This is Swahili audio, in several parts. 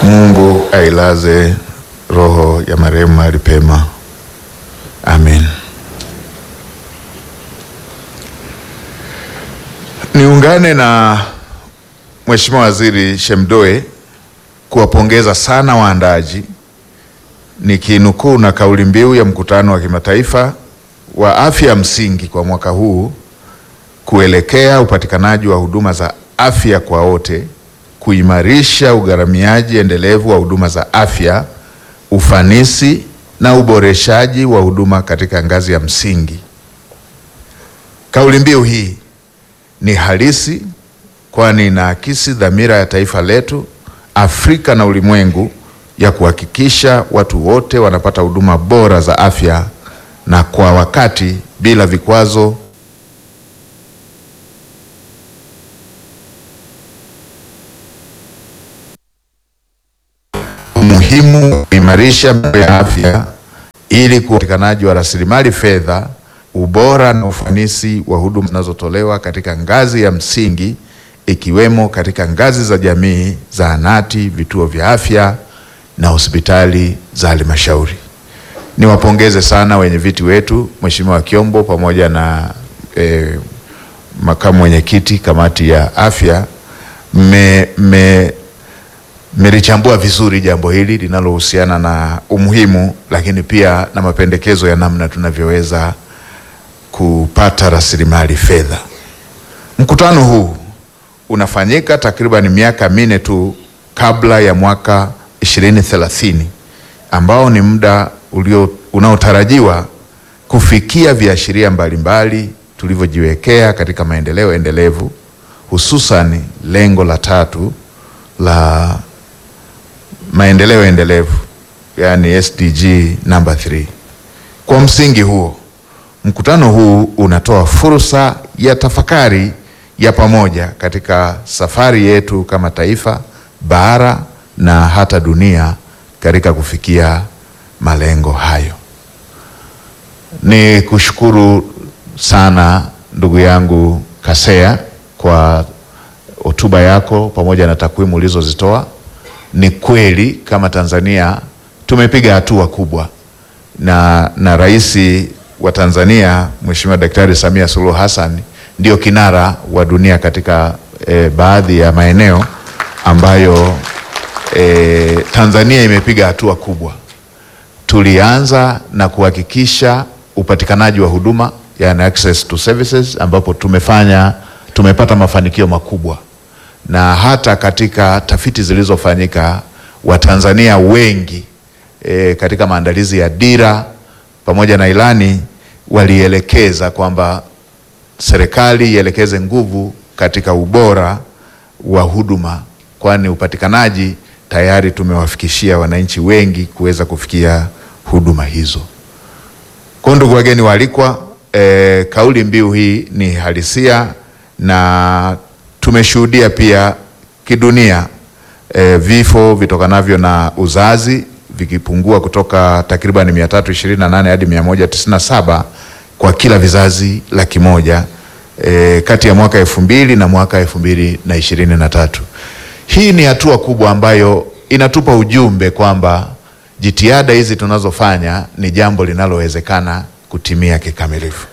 Mungu ailaze roho ya marehemu mahali pema. Amen. Niungane na Mheshimiwa Waziri Shemdoe kuwapongeza sana waandaaji nikinukuu na kauli mbiu ya mkutano wa kimataifa wa afya ya msingi kwa mwaka huu kuelekea upatikanaji wa huduma za afya kwa wote, kuimarisha ugharamiaji endelevu wa huduma za afya, ufanisi na uboreshaji wa huduma katika ngazi ya msingi. Kauli mbiu hii ni halisi kwani inaakisi dhamira ya taifa letu, Afrika na ulimwengu ya kuhakikisha watu wote wanapata huduma bora za afya na kwa wakati bila vikwazo umuhimu kuimarisha mambo ya afya ili upatikanaji wa rasilimali fedha, ubora na ufanisi wa huduma zinazotolewa katika ngazi ya msingi ikiwemo katika ngazi za jamii, zahanati, vituo vya afya na hospitali za halmashauri. Niwapongeze sana wenye viti wetu, Mheshimiwa Kiombo pamoja na eh, makamu mwenyekiti kamati ya afya, mme mme mmelichambua vizuri jambo hili linalohusiana na umuhimu, lakini pia na mapendekezo ya namna tunavyoweza kupata rasilimali fedha. Mkutano huu unafanyika takriban miaka minne tu kabla ya mwaka 2030 ambao ni muda ulio unaotarajiwa kufikia viashiria mbalimbali tulivyojiwekea katika maendeleo endelevu, hususan lengo la tatu la maendeleo endelevu yani SDG namba 3. Kwa msingi huo, mkutano huu unatoa fursa ya tafakari ya pamoja katika safari yetu kama taifa, bara na hata dunia katika kufikia malengo hayo. Ni kushukuru sana ndugu yangu Kasea kwa hotuba yako pamoja na takwimu ulizozitoa. Ni kweli kama Tanzania tumepiga hatua kubwa na, na Rais wa Tanzania Mheshimiwa Daktari Samia Suluhu Hassan ndio kinara wa dunia katika eh, baadhi ya maeneo ambayo eh, Tanzania imepiga hatua kubwa. Tulianza na kuhakikisha upatikanaji wa huduma yani access to services ambapo tumefanya tumepata mafanikio makubwa na hata katika tafiti zilizofanyika Watanzania wengi e, katika maandalizi ya dira pamoja na ilani walielekeza kwamba serikali ielekeze nguvu katika ubora wa huduma, kwani upatikanaji tayari tumewafikishia wananchi wengi kuweza kufikia huduma hizo. Kwa ndugu wageni waalikwa, e, kauli mbiu hii ni halisia na tumeshuhudia pia kidunia e, vifo vitokanavyo na uzazi vikipungua kutoka takriban 328 hadi 197 kwa kila vizazi laki moja e, kati ya mwaka elfu mbili na mwaka elfu mbili na ishirini na tatu. Hii ni hatua kubwa ambayo inatupa ujumbe kwamba jitihada hizi tunazofanya ni jambo linalowezekana kutimia kikamilifu.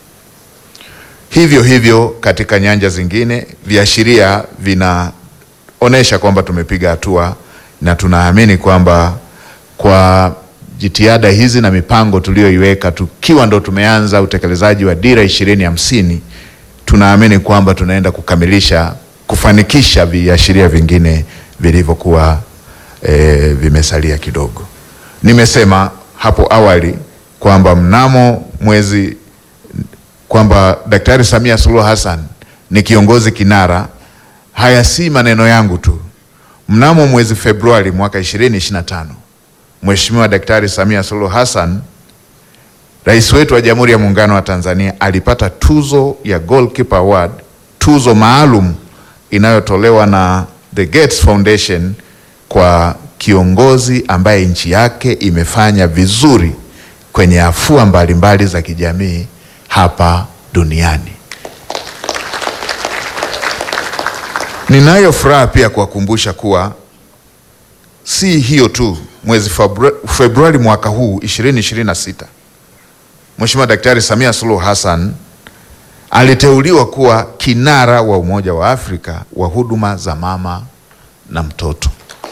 Hivyo hivyo katika nyanja zingine viashiria vinaonyesha kwamba tumepiga hatua na tunaamini kwamba kwa jitihada hizi na mipango tuliyoiweka tukiwa ndo tumeanza utekelezaji wa dira ishirini hamsini, tunaamini kwamba tunaenda kukamilisha kufanikisha viashiria vingine vilivyokuwa e, vimesalia kidogo. Nimesema hapo awali kwamba mnamo mwezi kwamba Daktari Samia Suluhu Hassan ni kiongozi kinara. Haya si maneno yangu tu. Mnamo mwezi Februari mwaka 2025 Mheshimiwa Daktari Samia Suluhu Hassan, rais wetu wa Jamhuri ya Muungano wa Tanzania, alipata tuzo ya Goalkeeper Award, tuzo maalum inayotolewa na The Gates Foundation kwa kiongozi ambaye nchi yake imefanya vizuri kwenye afua mbalimbali za kijamii hapa duniani. Ninayo furaha pia kuwakumbusha kuwa si hiyo tu, mwezi Febru- Februari mwaka huu 2026 Mheshimiwa Daktari Samia Suluhu Hassan aliteuliwa kuwa kinara wa Umoja wa Afrika wa huduma za mama na mtoto.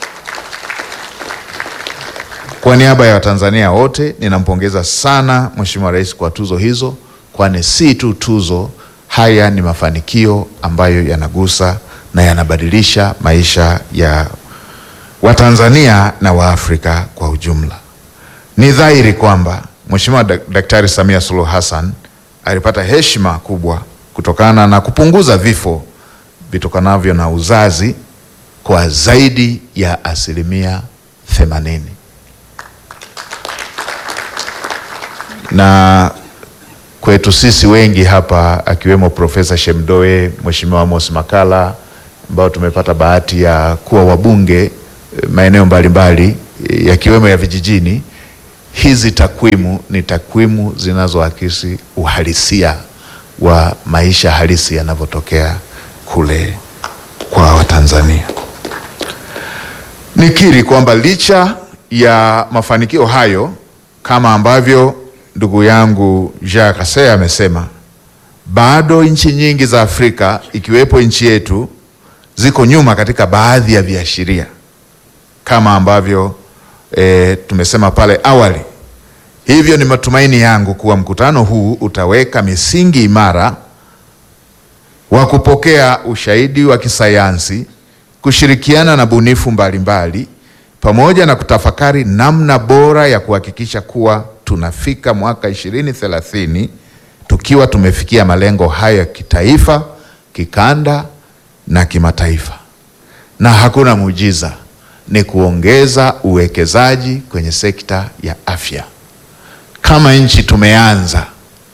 Kwa niaba ya Watanzania wote ninampongeza sana Mheshimiwa Rais kwa tuzo hizo, kwani si tu tuzo, haya ni mafanikio ambayo yanagusa na yanabadilisha maisha ya Watanzania na Waafrika kwa ujumla. Ni dhahiri kwamba Mheshimiwa Dak- Daktari Samia Suluhu Hassan alipata heshima kubwa kutokana na kupunguza vifo vitokanavyo na uzazi kwa zaidi ya asilimia themanini. na kwetu sisi wengi hapa akiwemo Profesa Shemdoe, Mheshimiwa Amos Makala ambao tumepata bahati ya kuwa wabunge eh, maeneo mbalimbali eh, yakiwemo ya vijijini. Hizi takwimu ni takwimu zinazoakisi uhalisia wa maisha halisi yanavyotokea kule kwa Watanzania. Nikiri kwamba licha ya mafanikio hayo kama ambavyo ndugu yangu Jacques Kasea amesema, bado nchi nyingi za Afrika ikiwepo nchi yetu ziko nyuma katika baadhi ya viashiria kama ambavyo e, tumesema pale awali. Hivyo ni matumaini yangu kuwa mkutano huu utaweka misingi imara wa kupokea ushahidi wa kisayansi, kushirikiana na bunifu mbalimbali pamoja na kutafakari namna bora ya kuhakikisha kuwa tunafika mwaka 2030 tukiwa tumefikia malengo haya ya kitaifa, kikanda na kimataifa. Na hakuna muujiza, ni kuongeza uwekezaji kwenye sekta ya afya. Kama nchi tumeanza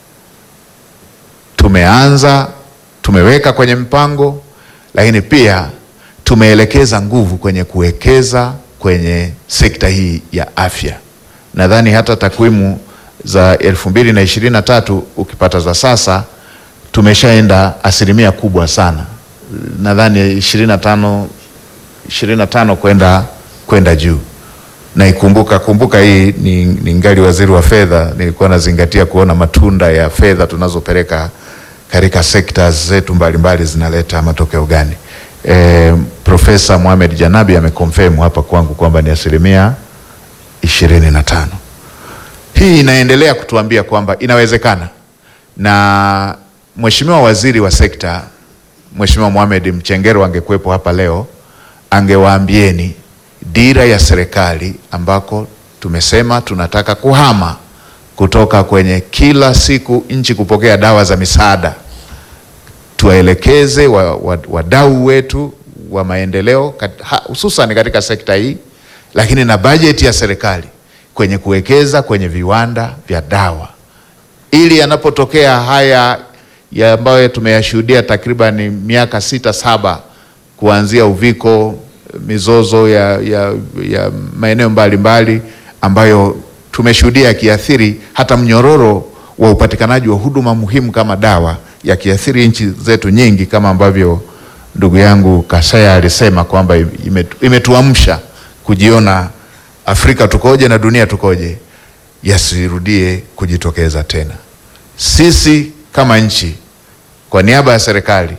tumeanza tumeweka kwenye mpango, lakini pia tumeelekeza nguvu kwenye kuwekeza kwenye sekta hii ya afya. Nadhani hata takwimu za elfu mbili na ishirini na tatu ukipata za sasa tumeshaenda asilimia kubwa sana, nadhani ishirini na tano ishirini na tano kwenda kwenda juu na ikumbuka kumbuka, hii ni, ni ngali waziri wa fedha, nilikuwa nazingatia kuona matunda ya fedha tunazopeleka katika sekta zetu mbalimbali zinaleta matokeo gani. E, Profesa Mohamed Janabi amekonfirm hapa kwangu kwamba ni asilimia ishirini na tano. Hii inaendelea kutuambia kwamba inawezekana, na Mheshimiwa Waziri wa Sekta Mheshimiwa Mohamed Mchengero angekuwepo hapa leo angewaambieni dira ya serikali ambako tumesema tunataka kuhama kutoka kwenye kila siku nchi kupokea dawa za misaada, tuwaelekeze wadau wa, wa wetu wa maendeleo hususan katika sekta hii, lakini na bajeti ya serikali kwenye kuwekeza kwenye viwanda vya dawa, ili yanapotokea haya ya ambayo tumeyashuhudia takriban miaka sita saba kuanzia uviko mizozo ya, ya, ya maeneo mbalimbali ambayo tumeshuhudia yakiathiri hata mnyororo wa upatikanaji wa huduma muhimu kama dawa, yakiathiri nchi zetu nyingi, kama ambavyo ndugu yangu Kasaya alisema kwamba imetuamsha kujiona Afrika tukoje na dunia tukoje, yasirudie kujitokeza tena. Sisi kama nchi, kwa niaba ya serikali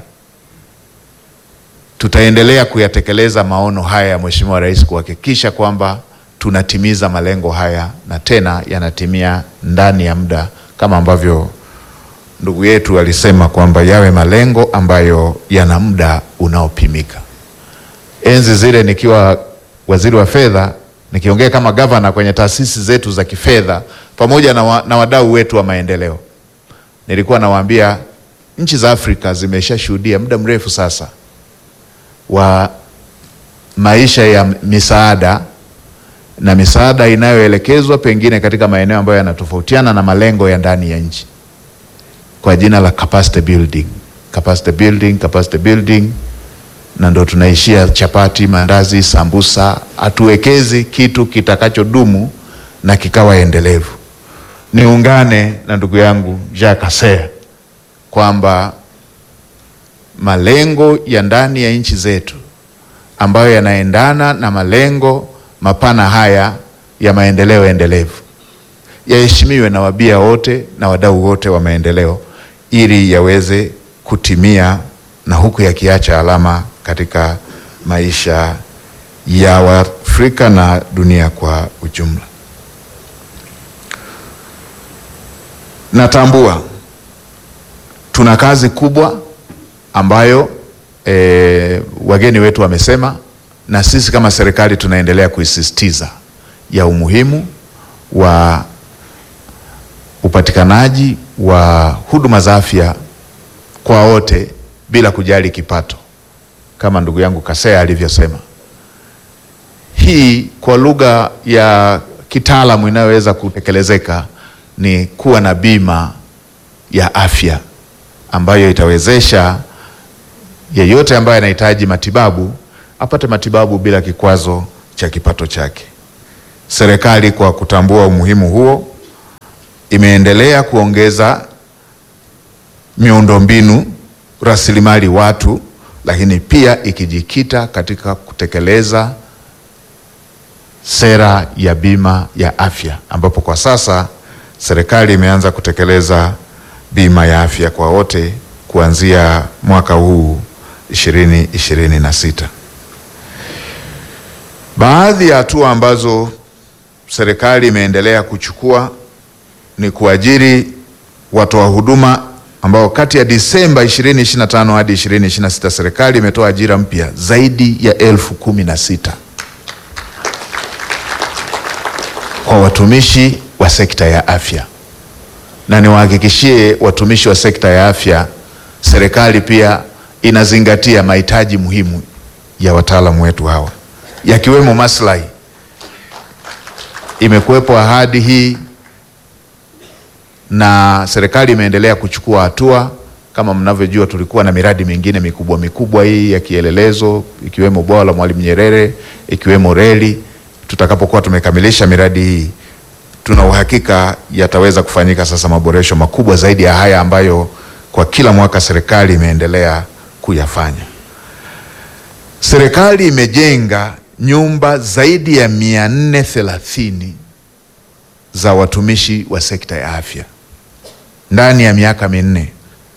tutaendelea kuyatekeleza maono haya ya Mheshimiwa Rais kuhakikisha kwamba tunatimiza malengo haya na tena yanatimia ndani ya muda kama ambavyo ndugu yetu alisema kwamba yawe malengo ambayo yana muda unaopimika. Enzi zile nikiwa waziri wa fedha, nikiongea kama gavana kwenye taasisi zetu za kifedha pamoja na, wa, na wadau wetu wa maendeleo, nilikuwa nawaambia nchi za Afrika zimeshashuhudia muda mrefu sasa wa maisha ya misaada na misaada inayoelekezwa pengine katika maeneo ambayo yanatofautiana na malengo ya ndani ya nchi kwa jina la capacity building, capacity building, capacity building, na ndo tunaishia chapati, mandazi, sambusa. Hatuwekezi kitu kitakachodumu na kikawa endelevu. Niungane na ndugu yangu Jacques Kasea kwamba malengo ya ndani ya nchi zetu ambayo yanaendana na malengo mapana haya ya maendeleo endelevu yaheshimiwe na wabia wote na wadau wote wa maendeleo ili yaweze kutimia na huku yakiacha alama katika maisha ya Waafrika na dunia kwa ujumla. Natambua tuna kazi kubwa ambayo e, wageni wetu wamesema na sisi kama serikali tunaendelea kuisisitiza ya umuhimu wa upatikanaji wa huduma za afya kwa wote bila kujali kipato, kama ndugu yangu Kasea alivyosema. Hii kwa lugha ya kitaalamu inayoweza kutekelezeka ni kuwa na bima ya afya ambayo itawezesha yeyote ambaye anahitaji matibabu apate matibabu bila kikwazo cha kipato chake. Serikali kwa kutambua umuhimu huo imeendelea kuongeza miundombinu, rasilimali watu, lakini pia ikijikita katika kutekeleza sera ya bima ya afya ambapo kwa sasa serikali imeanza kutekeleza bima ya afya kwa wote kuanzia mwaka huu ishirini ishirini na sita. Baadhi ya hatua ambazo serikali imeendelea kuchukua ni kuajiri watoa huduma ambao kati ya Disemba 2025 hadi 2026 serikali imetoa ajira mpya zaidi ya elfu kumi na sita kwa watumishi wa sekta ya afya, na niwahakikishie watumishi wa sekta ya afya, serikali pia inazingatia mahitaji muhimu ya wataalamu wetu hawa yakiwemo maslahi. Imekuwepo ahadi hii na serikali imeendelea kuchukua hatua. Kama mnavyojua, tulikuwa na miradi mingine mikubwa mikubwa hii ya kielelezo, ikiwemo bwawa la Mwalimu Nyerere, ikiwemo reli. Tutakapokuwa tumekamilisha miradi hii, tuna uhakika yataweza kufanyika sasa maboresho makubwa zaidi ya haya ambayo kwa kila mwaka serikali imeendelea kuyafanya. Serikali imejenga nyumba zaidi ya mia nne thelathini za watumishi wa sekta ya afya ndani ya miaka minne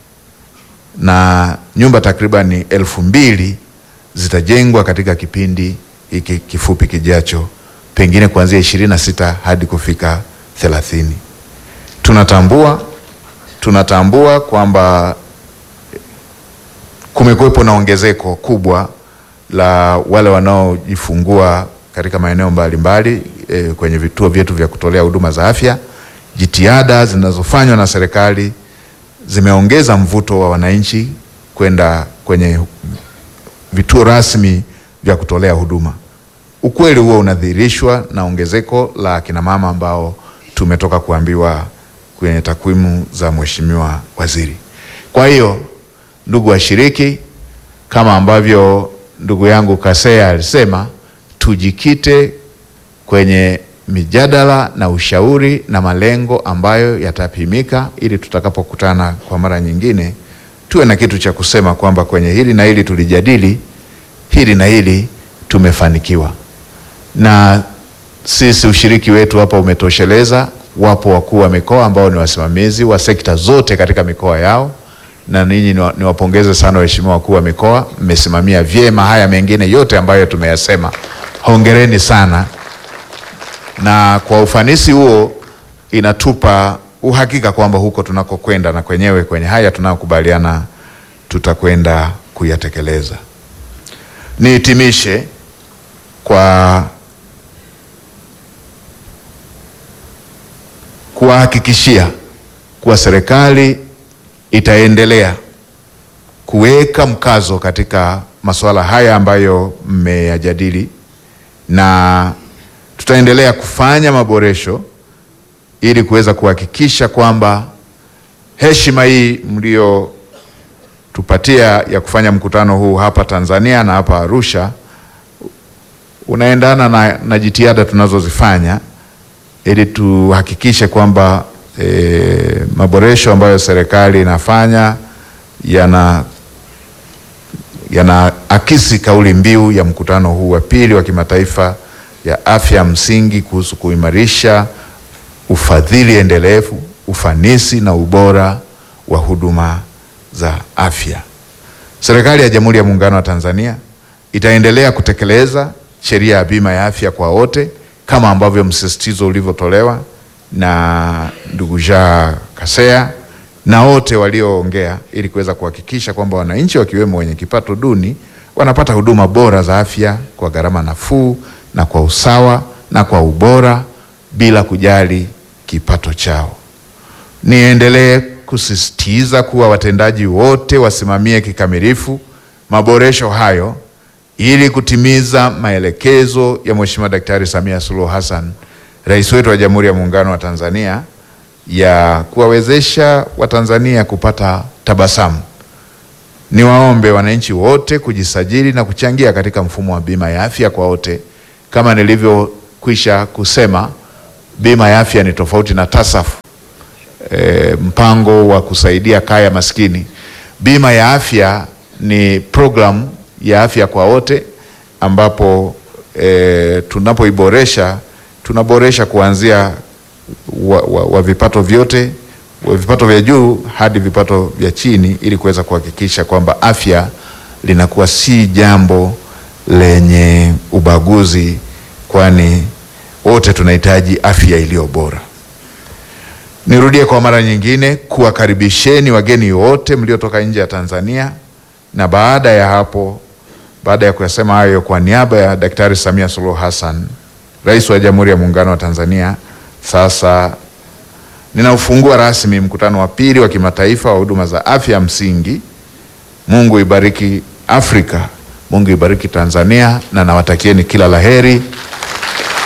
na nyumba takriban elfu mbili zitajengwa katika kipindi hiki kifupi kijacho, pengine kuanzia ishirini na sita hadi kufika thelathini. Tunatambua tunatambua kwamba kumekuwepo na ongezeko kubwa la wale wanaojifungua katika maeneo mbalimbali e, kwenye vituo vyetu vya kutolea huduma za afya. Jitihada zinazofanywa na serikali zimeongeza mvuto wa wananchi kwenda kwenye vituo rasmi vya kutolea huduma. Ukweli huo unadhihirishwa na ongezeko la kina mama ambao tumetoka kuambiwa kwenye takwimu za Mheshimiwa Waziri. Kwa hiyo, ndugu washiriki, kama ambavyo ndugu yangu Kasea alisema, tujikite kwenye mijadala na ushauri na malengo ambayo yatapimika, ili tutakapokutana kwa mara nyingine tuwe na kitu cha kusema kwamba kwenye hili na hili tulijadili, hili na hili tumefanikiwa. Na sisi ushiriki wetu hapa umetosheleza. Wapo wakuu wa mikoa ambao ni wasimamizi wa sekta zote katika mikoa yao, na ninyi niwapongeze sana waheshimiwa wakuu wa mikoa, mmesimamia vyema haya mengine yote ambayo tumeyasema. Hongereni sana, na kwa ufanisi huo inatupa uhakika kwamba huko tunakokwenda na kwenyewe kwenye haya tunayokubaliana tutakwenda kuyatekeleza. Nihitimishe kwa kuwahakikishia kuwa serikali itaendelea kuweka mkazo katika masuala haya ambayo mmeyajadili, na tutaendelea kufanya maboresho ili kuweza kuhakikisha kwamba heshima hii mliotupatia ya kufanya mkutano huu hapa Tanzania na hapa Arusha unaendana na, na jitihada tunazozifanya ili tuhakikishe kwamba e, maboresho ambayo serikali inafanya yana yanaakisi kauli mbiu ya mkutano huu wa pili wa kimataifa ya afya msingi kuhusu kuimarisha ufadhili endelevu, ufanisi na ubora wa huduma za afya. Serikali ya Jamhuri ya Muungano wa Tanzania itaendelea kutekeleza sheria ya bima ya afya kwa wote kama ambavyo msisitizo ulivyotolewa na ndugu Jean Kaseya na wote walioongea ili kuweza kuhakikisha kwamba wananchi wakiwemo wenye kipato duni wanapata huduma bora za afya kwa gharama nafuu na kwa usawa na kwa ubora bila kujali kipato chao. Niendelee kusisitiza kuwa watendaji wote wasimamie kikamilifu maboresho hayo ili kutimiza maelekezo ya Mheshimiwa Daktari Samia Suluhu Hassan, Rais wetu wa Jamhuri ya Muungano wa Tanzania ya kuwawezesha Watanzania kupata tabasamu. Niwaombe wananchi wote kujisajili na kuchangia katika mfumo wa bima ya afya kwa wote. Kama nilivyokwisha kusema, bima ya afya ni tofauti na TASAF, e, mpango wa kusaidia kaya maskini. Bima ya afya ni programu ya afya kwa wote ambapo e, tunapoiboresha tunaboresha kuanzia wa, wa, wa vipato vyote wa vipato vya juu hadi vipato vya chini ili kuweza kuhakikisha kwamba afya linakuwa si jambo lenye ubaguzi, kwani wote tunahitaji afya iliyo bora. Nirudie kwa mara nyingine kuwakaribisheni wageni wote mliotoka nje ya Tanzania, na baada ya hapo, baada ya kuyasema hayo, kwa niaba ya Daktari Samia Suluhu Hassan, Rais wa Jamhuri ya Muungano wa Tanzania, sasa ninaufungua rasmi mkutano wa pili wa kimataifa wa huduma za afya msingi. Mungu ibariki Afrika, Mungu ibariki Tanzania, na nawatakieni kila laheri.